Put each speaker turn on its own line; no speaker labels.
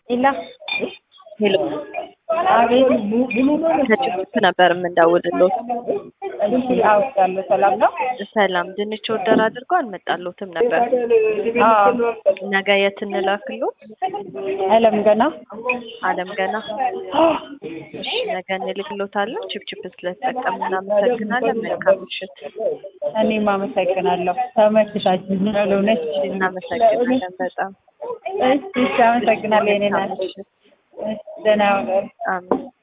ኢላ
ሄሎ
አቤት።
ከጭፍት ነበር የምንደውልሎት።
እሺ አውቃለሁ። ሰላም ነው?
ሰላም ድንች ወደር አድርጎ አልመጣሎትም ነበር።
አዎ
ነገ የት እንላክሎት?
አለም ገና
አለም ገና። እሺ ነገ እንልክሎታለን። ችፕችፕ ስለተጠቀም እናመሰግናለን። መልካም ምሽት።
እኔም አመሰግናለሁ። ተመችታችኛል። እውነት
እናመሰግናለን በጣም
እሺ፣ እሺ፣ አመሰግናለሁ። የኔ ናት።
መልካም ምሽት።
ደህና ሁኑ።
አሜን።